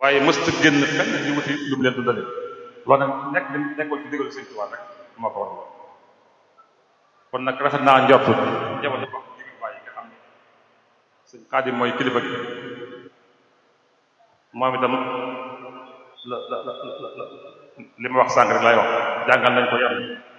waaye mësta génn fenn di wuti lu mu leen dundale loolu nag nekk li nekkul ci digalu Sëñ Tuubaa rek moo ko war kon nag rafet naa njortu jamono wax digal bàyyi nga xam ne sëñ Xaadim mooy kilifa gi moom itam la la la la li ma wax sànq rek lay wax jàngal nañ ko yar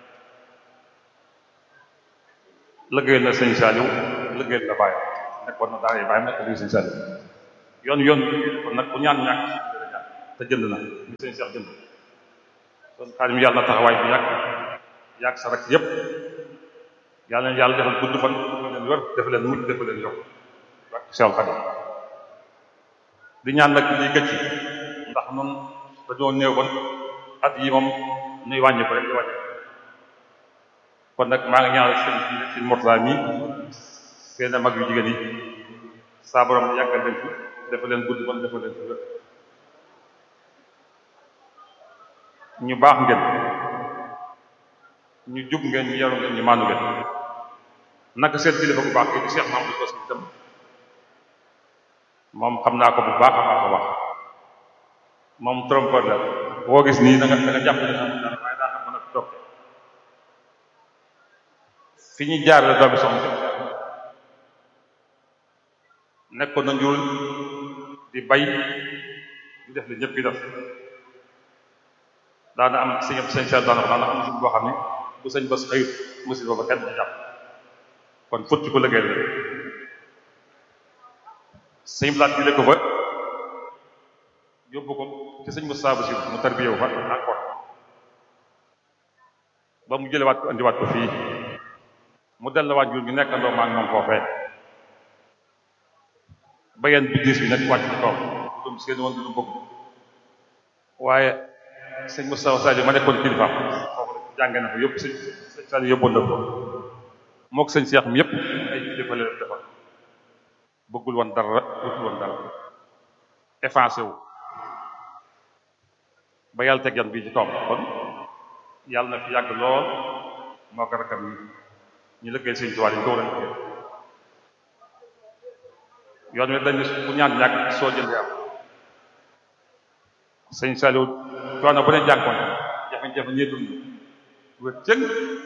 lëggéeyal na sëñ Saliou lëggéeyal na bàyyi nekkoon na daara yi bàyyi nekk lii sëñ Saliou yoon yoon kon nag ku ñaan ñàkk te jënd na li sëñ Cheikh jënd kon Xaadim yàlla na taxawaay bi yàgg yàgg sa rek yépp yàlla na yàlla defal gudd fan defal leen wér defal leen mujj defal leen yokk ak Cheikh Xaadim di ñaan nag liy gëcc ndax noonu dañoo néew kon at yi moom nuy wàññi ko rek di wàññi kon nag maa ngi ñaanal sëñ sëñ Mourtala mi seen mag yu jigéen yi saa borom yàggal leen fi defal leen gudd fan defal leen fi wér ñu baax ngeen ñu jub ngeen ñu yaru ngeen ñu maandu ngeen naka seen kilifa bu baax yi di Cheikh Mamadou Bass itam moom xam naa ko bu baax a baax a baax moom trompeur la boo gis nii da nga da nga jàpp ne am dara waaye daa xam mën a toog fi ñu jaar la doomi soxna nekkoon na njurul di bay di def li ñëpp yi def daana am sëñ sëñ sel daana ko daana am suñ boo xam ne bu sëñ bés xëyut musiba ba kenn du jàpp kon futti ko liggéey la sëñ blaat jële ko fa yóbbu ko ci sëñ Moussa Basir mu tarbiyewu fa encore ba mu jëlewaat ko andiwaat ko fii mu delluwaat jur ñu nekkandoo maa ngi moom foofee bayeen bi diis bi nag wàcc ci kaw dum seen woon du bëgg waaye sëñ Moussa Sadio ma nekkoon kilifaam foofu jànge na ko yëpp sëñ sëñ Sadio yóbboon na ko mook sëñ Cheikh mi yëpp ay kilifa la defal bëggul woon dara wutul woon dara effacé wu ba yàlla teg yan bii ci kawam kon yàlla na fi yàgg lool moo ko rakkam yi ñu lëggee sëñ Tuubaa yi ko war a yoon wi dañ bu ñaan ñàkk soo jëndee am sëñ Saliou coono bu ne jànkoon jafe-jafe ñee dund wér cëng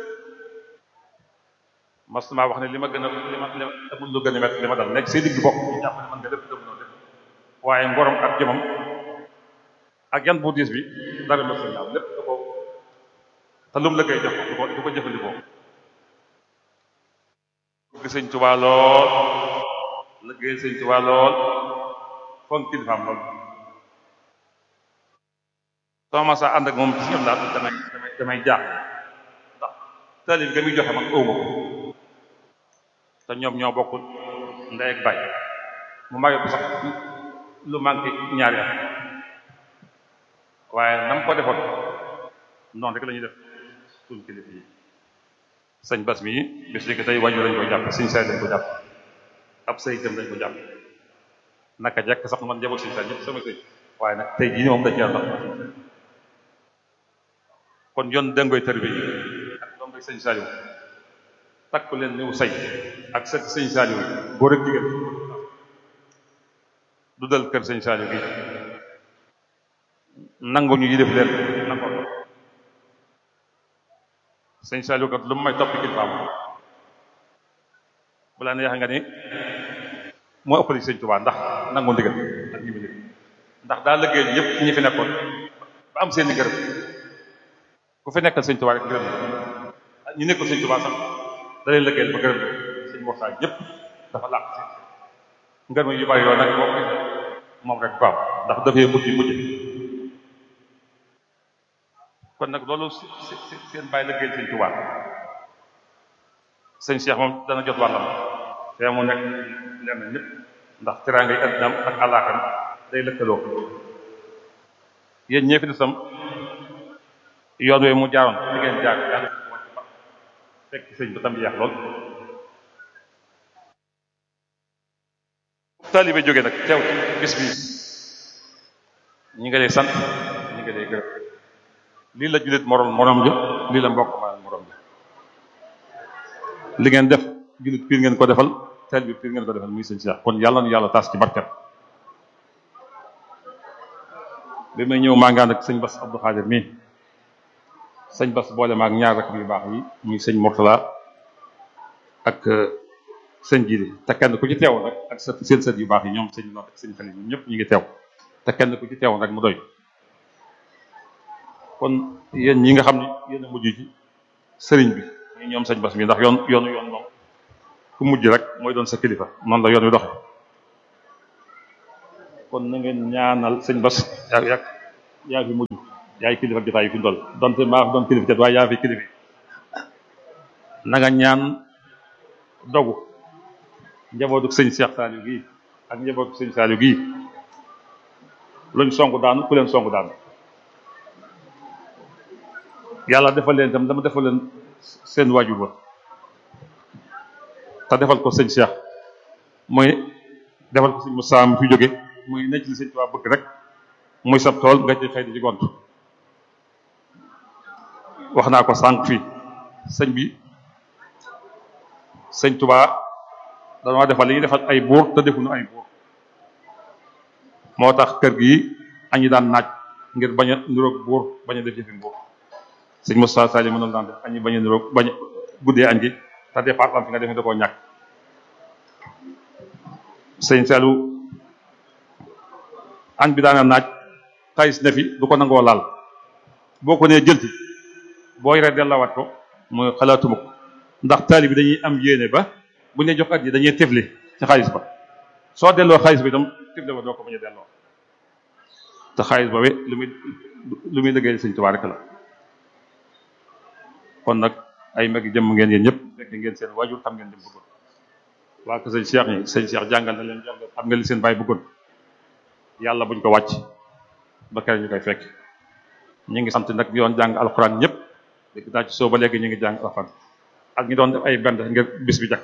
mas maa wax ne li ma gën a li ma li ma amul lu gën a métti li ma dal nekk say digg bopp ñu jàpp ne man nga lépp dem noo def waaye ngorom ak jëmam ak yan bu diis bi dara ma sëñ lépp da ko te lu mu la koy jox du ko du ko jëfandikoo bëgg sëñ Tuubaa lool liggéey sëñ Tuubaa lool fonk kilifaam lool soo ma saa ànd ak moom ci ñoom daal damay damay damay jaax ndax taalib ga muy joxe man ëwma ko te ñoom ñoo bokk ndey ak baay mu màggee ko sax lu manqué ñaari at waaye nam ko defoon noonu rek la ñuy def suñ kilifa yi sëñ bas mi bis léegi tey wàññi lañ ko jàpp sëñ say lañ ko jàpp ab sëy jëm lañ ko jàpp naka jekk sax man njaboot sëñ say ñëpp sama sëy waaye nag tey jii ni moom dañ ci ndax kon yoon dangoy tër bi ak doom rek sëñ Saliou takku leen niw say ak sët sëñ Saliou góor ak jigéen du dal kër sëñ Saliou gi nangu ñu yi def leen nangoo sëñ Saliou kat lu mu may toppi kilifaam bu la neex nga ni moo ëppali sëñ Tuubaa ndax nangu ndigal ak ñi mu ndigal ndax daa liggéey ñëpp ñi fi nekkoon ba am seeni gërëm ku fi nekkal sëñ Tuubaa rek gërëm ñu nekkul sëñ Tuubaa sax da leen liggéeyal ba gërëm sëñ waxtaan ñëpp dafa làq seen ngërëm yu bari yoon nag moom moom rek baaw ndax dafay mujj mujj kon nag loolu seen bàyyi liggéeyal sëñ Tuubaa sëñ Cheikh moom dana jot wàllam te mu nekk lenn ñëpp ndax teraanga yi addinaam ak àllaaxam day lëkkaloo yéen ñee fi desam yoon woowu mu jaaroon di ngeen jaar yàlla ko wàcc ba fekk sëñ ba tam yeex lool taalibe jógee nag teew ci bis bi ñi nga lay sant ñi nga lay gërëm lii la jullit morom morom ja lii la mbokk ma morom ja li ngeen def jullit piir ngeen ko defal taalibe piir ngeen ko defal muy sëñ Cheikh kon yàlla na yàlla taas ci barket bi may ñëw maa ngi ànd ak sëñ Bass Abdou Khadir mii sëñ Bass boole ma ak ñaar rek yu baax yi muy sëñ Mourtala ak sëñ Jili te kenn ku ci teew rek ak sa seen sët yu baax yi ñoom sëñ Not ak sëñ Xalil ñoom ñëpp ñu ngi teew te kenn ku ci teew rek mu doy kon yéen ñi nga xam ne yéen a mujj ci sëriñ bi ñu ñoom sëñ Bass mi ndax yoon yoonu yoon moom ku mujj rek mooy doon sa kilifa noonu la yoon wi doxe kon na ngeen ñaanal sëñ Bass yaa yaa yaa fi mujj yaay kilifa jotaay yi fi ndol donte maa fi doon kilifa kat waaye yaa fi kilifa na nga ñaan dogu njabootu sëñ Cheikh Saliou gii ak njabootu sëñ Saliou gii luñ songu daanu ku leen songu daanu yàlla defal leen itam dama defal leen seen waajur ba te defal ko sëñ Cheikh mooy defal ko sëñ Moussa mi fi jóge muy necc li sëñ Tuubaa bëgg rek muy sab tool nga ci xëy di ci gont wax naa ko sànq fii sëñ bi sëñ Tuubaa dañoo defal li ñuy defal ay buur te defuñu ay buur moo tax kër gi añi daan naaj ngir bañ a niroog buur bañ a def yëfi buur sëñ Moussa Sali mënoon daan def añi bañ a niroog bañ a guddee añ gi te départ am fi nga def da koo ñàkk sëñ Saliou añ bi daana naaj tayis ne fi du ko nangoo laal boo ko nee jëlti boo yoree dellawaat ko mooy xalaatuma ko ndax taali bi dañuy am yéene ba bu ñu jox at yi dañuy tefli ci xaalis ba soo delloo xaalis bi itam tefli ba doo ko bañ a delloo te xaalis ba we lu muy lu muy liggéey sëñ Tuubaa rek la kon nag ay mag jëmm ngeen yéen ñëpp fekk ngeen seen waajur xam ngeen dem bëggoon waa ko sëñ Cheikh ñi sëñ Cheikh jàngal na leen jàngal xam nga li seen baay bëggoon yàlla buñ ko wàcc ba kere ñu koy fekk ñu ngi sant nag ñu doon jàng alxuraan ñëpp léegi daa ci soo ba léegi ñu ngi jàng alxuraan ak ñu doon def ay bend ngir bis bi jakk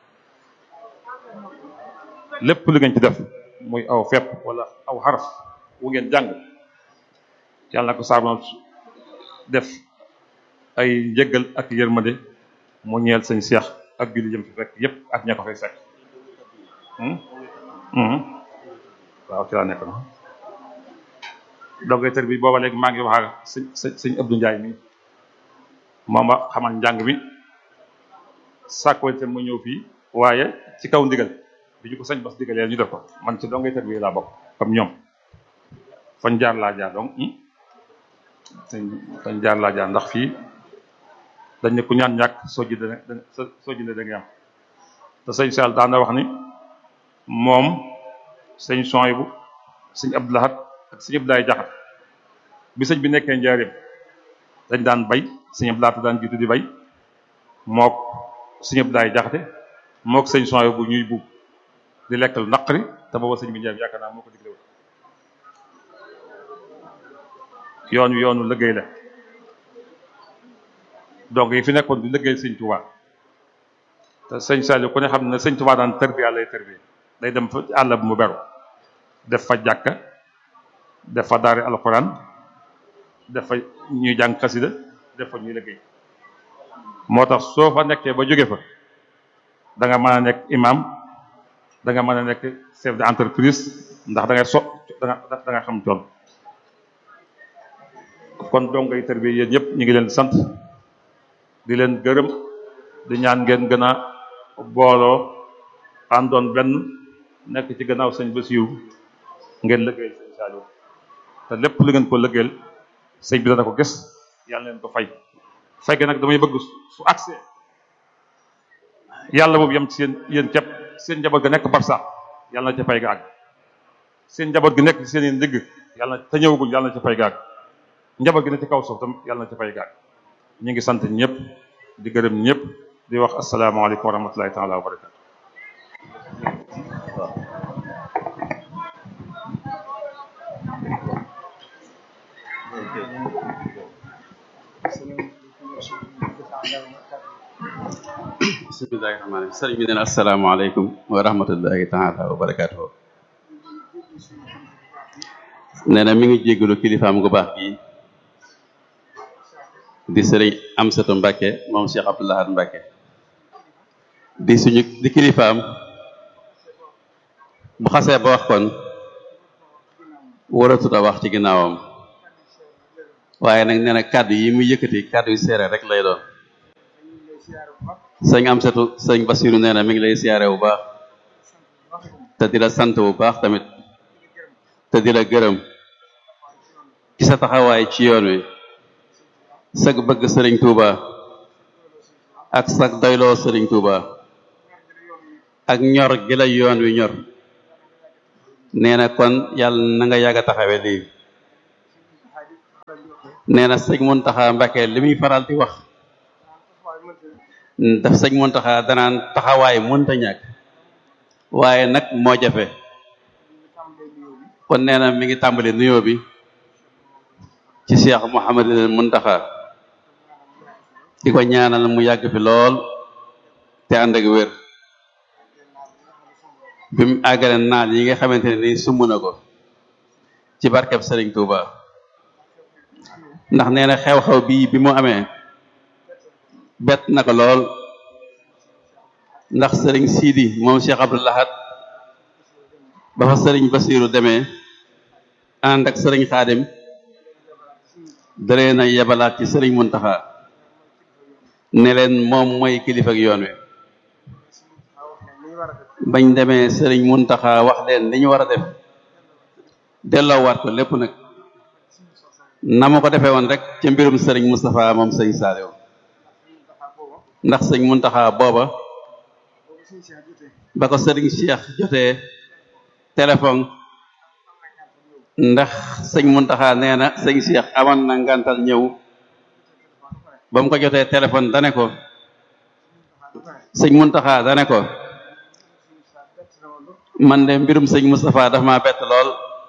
lépp lu ngeen ci def muy aw fepp wala aw xaraf wu ngeen jàng yàlla na ko saabon def ay njëggal ak yërmande mu ñeel sëñ Cheikh ak julli jëm fi fekk yëpp ak ña ko fay fekk waaw ci laa nekk na doggeetar bi booba léegi maa ngi wax ak sëñ sëñ Abdou Ndiaye mi moom a xamal njàng mi sàkkoonte mu ñëw fii waaye ci kaw ndigal bi ñu ko sëñ Bass digalee ñu def ko man ci doggeetar bi laa bokk comme ñoom fañ jaar laa jaar donc sëñ fañ jaar laa jaar ndax fii dañ ne ku ñaan ñàkk soo ji dana soo ji da nga am te sëñ Sall daan na wax ni moom sëñ Soyibu sëñ Abdou Lahad ak sëñ Abdoulaye Jaxat bi sëñ bi nekkee njaareem dañ daan bay sëñ Abdou Lahad daan jiitu di bay mook sëñ Abdoulaye Jaxate mook sëñ Soyibu ñuy buub di lekk lu naqari te booba sëñ bi njaareem yaakaar naa moo ko digle woon yoonu yoonu liggéey la donc yi fi nekkoon di liggéey sëñ Touba te sëñ Saliou ku ne xam ne sëñ Touba daan tërbiya lay tërbiya day dem fa àll bu mu beru def fa jàkka def fa daari alxuraan def fa ñuy jàng xasida def fa ñuy liggéey moo tax soo fa nekkee ba jóge fa da nga mën a nekk imam da nga mën a nekk chef de entreprise ndax da ngay so da nga da nga xam tool kon dongay tërbiya yéen ñëpp ñu ngi leen sant di leen gërëm di ñaan ngeen gën a booloo àndoon benn nekk ci gannaaw sëñ Basiiru ngeen lëggéeyal sëñ Saliou te lépp lu ngeen ko lëggéeyal sëñ bi dana ko gis yàlla leen ko fay fay gi nag damay bëgg su accès yàlla boobu yem ci seen yéen képp seen njaboot ga nekk barsax yàlla na ca fay ga àgg seen njaboot gi nekk ci seen i ndigg yàlla na te ñëwagul yàlla na ca fay ga àgg njaboot gi ne ci kaw suuf tam yàlla na ca fay ga àgg ñu ngi sant ñëpp di gërëm ñëpp di wax asalaamaaleykum wa rahmatulahi taala wa barakatu bismillahi rahmaani rahim sëriñ bi neen asalaamaaleykum wa rahmatullahi taala wa barakatuhu nee na mi ngi jéggalu kilifaam gu baax gi di sëriñ Amsatu Mbàkke moom Cheikh Abdou Lahad Mbàkke di suñu di kilifaam bu xasee ba wax kon waratut a wax ci ginnaawam waaye nag nee na kàddu yi muy yëkkati kàddu yu seere rek lay doon sëñ am setu sëñ Basiru nee na mi ngi lay siyaare bu baax te di la sant bu baax tamit te di la gërëm ci sa taxawaay ci yoon wi sag bëgg sëriñ Touba ak sag doyloo sëriñ Touba ak ñor gi la yoon wi ñor nee na kon yàlla na nga yàgg a taxawe lii nee na sëñ Muntaxa Mbàkke li muy faral di wax daf sëñ Muntaxa danaan taxawaay mënta ñàkk waaye nag moo jafe kon nee na mi ngi tàmbali nuyoo bi ci Cheikh Mouhamadul Muntaxa di ko ñaanal mu yàgg fi lool te ànd ak wér bi mu àggale naal yi nga xamante ne ni sumb na ko ci barkeb Sëriñ Tuuba ndax nee na xew-xew bii bi mu amee bett na ko lool ndax sëriñ Sidi moom Cheikh Abdou Lahad ba fa sëriñ Basiru demee ànd ak sëriñ Xaadim daree na yebalaat ci sëriñ Muntaxa ne leen moom mooy kilifa ak yoon wi bañ demee sëriñ Muntaxa wax leen li ñu war a def delloowaat ko lépp nag na ma ko defee woon rek ca mbirum sëriñ Moustapha moom sëñ Saaliw ndax sëñ Muntaxa booba ba ko sëriñ Cheikh jotee téléphone ndax sëñ Muntaxa nee na sëñ Cheikh amoon na ngantal ñëw ba mu ko jotee téléphone dane ko sëñ Muntaxa dane ko man de mbirum sëñ Moustapha dafa ma bett lool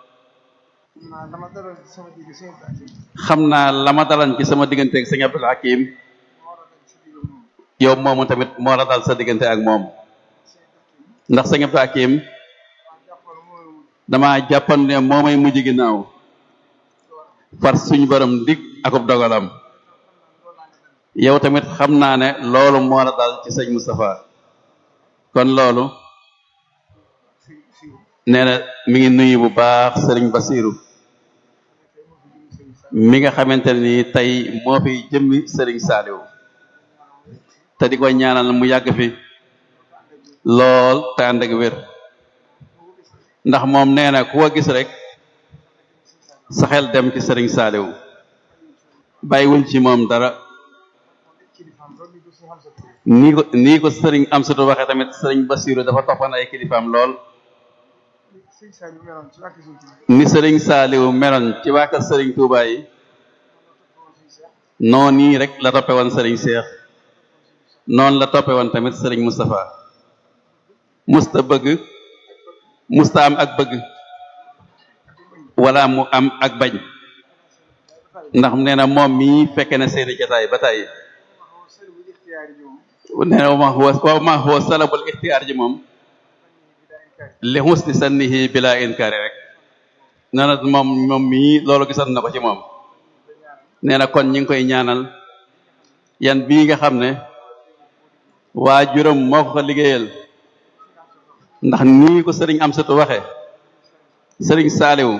xam naa la ma dalan ci sama diggante ak sëñ Abdul Hakim yow moomu tamit moo la dal sa diggante ak moom ndax sëñ Abdul Hakim dama jàppan ne moo may mujj ginnaaw far suñ borom dig akub dogalam yow tamit xam naa ne loolu moo la dal ci sëñ Moustapha kon loolu nee na mi ngi nuyu bu baax sëriñ Basiru mi nga xamante ni tey moo fi jëmmi sëriñ Saaliw te di ko ñaanal mu yàgg fi lool te ànd ak wér ndax moom nee na ku ko gis rek sa xel dem ci sëriñ Saaliw bàyyiwuñ ci moom dara nii ko nii ko sëriñ Amsatu waxee tamit sëriñ Basiru dafa toppan ay kilifaam lool ni sëriñ Saaliw meloon ci waa kër sëriñ Tuubaa yi noonu nii rek la toppe woon sëriñ Seex noonu la toppe woon tamit sëriñ Moustapha musta bëgg musta am ak bëgg wala mu am ak bañ ndax nee na moom mii fekke na seeni jataay ba tàyyi nee na wama huwa wama huwa salabul ixtiyaar ji moom li husni sannihi bila inkaari rek nee na moom moom mii loolu gisoon na ko ci moom nee na kon ñi ngi koy ñaanal yan bii nga xam ne waa juróom moo ko ko liggéeyal ndax nii ko sëriñ Amsatu waxe sëriñ Saaliw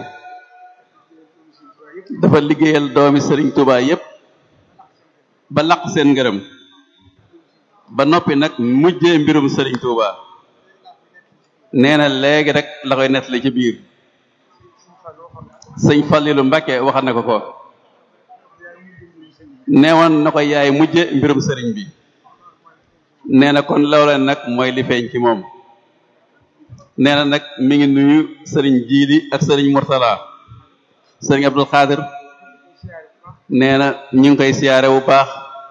dafa liggéeyal doomi sëriñ Tuubaa yépp ba laq seen ngërëm ba noppi nag mujjee mbirum sëriñ Tuubaa nee na léegi rek la koy nettali ci biir sëñ Fallilu Mbàkke waxal na ko ko neewoon na ko yaay mujje mbirum sëriñ bi nee na kon loola nag mooy li feeñ ci moom nee na nag mi ngi nuyu sëriñ Jiili ak sëriñ Murtala sëriñ Abdul Xaadir nee na ñu ngi koy siyaare bu baax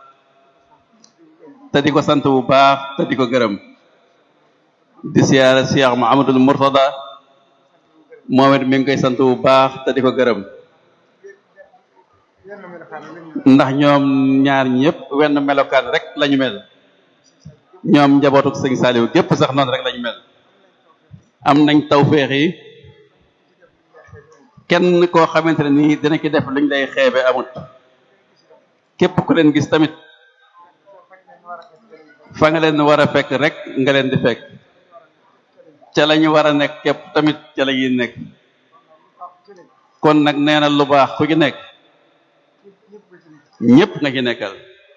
te di ko sant bu baax te di ko gërëm di siyaare Cheikh Muhammadul Murtada moom it mi ngi koy sant bu baax te di ko gërëm ndax ñoom ñaar ñëpp wenn melokaan rek lañu mel ñoom njabootuk sëñ Saaliw gépp sax noonu rek lañu mel am nañ tawféex yi kenn koo xamante ne nii dina ci def luñ lay xeebe amut képp ku leen gis tamit fa nga leen war a fekk rek nga leen di fekk ca la ñu war a nekk képp tamit ca la ñuy nekk kon nag nee na lu baax ku ci nekk ñépp nga ci nekkal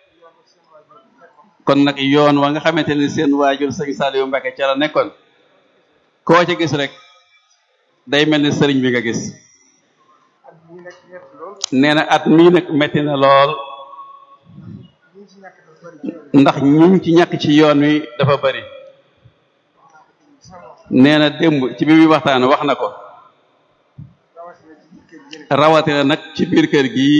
kon nag yoon wa nga xamante ni seen waajur sëñ Saliou Mbacke ca la nekkoon koo ci gis rek day mel ni sëriñ bi nga gis nee na at mii nag metti na lool ndax ñiñ ci ñàkk ci yoon wi dafa bari nee na démb ci bi muy waxtaan wax na ko rawatina nag ci biir kër gi